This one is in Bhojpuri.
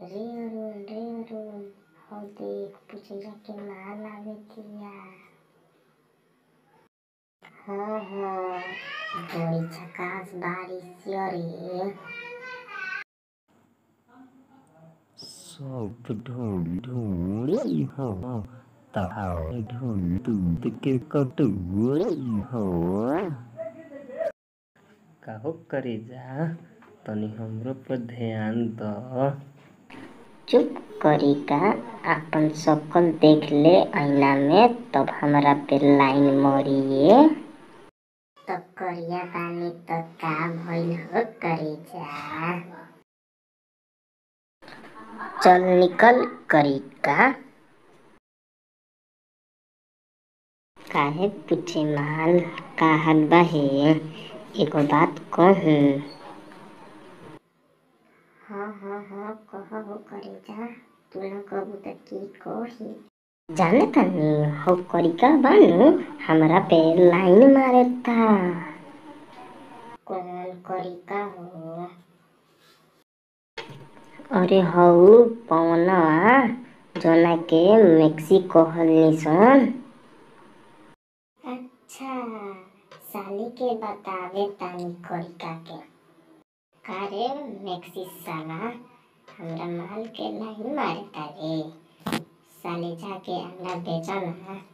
रे अरुण रे अरुण हौ देख पुचैया के माल आवे तिया हाँ हाँ बड़ी झकास बारिश रे सब ढूंढ ढूंढ हो ताव ढूंढ तू के कटूरी हो काहो करे जा तनी हमरो पर ध्यान द चुप करी का अपन शकल देख ले आईना में तब हमरा पे लाइन मरिए तब करिया बानी तो का भइल हो करे जा चल निकल करी का काहे पीछे माल का हाल बाहे एगो बात कहूँ हाँ हाँ हाँ कह हो करे जा तू न कहबू त की कही जाने तनी हो करिका बानू हमरा पे लाइन मारे था कौन करिका हो अरे हऊ पवनवा जोना के मेक्सिको हलनी सन अच्छा साली के बतावे तानी करिका के कारे मैक्सिस साला हमरा माल के लाइन मारे तारे साले जाके अंडा बेचा ना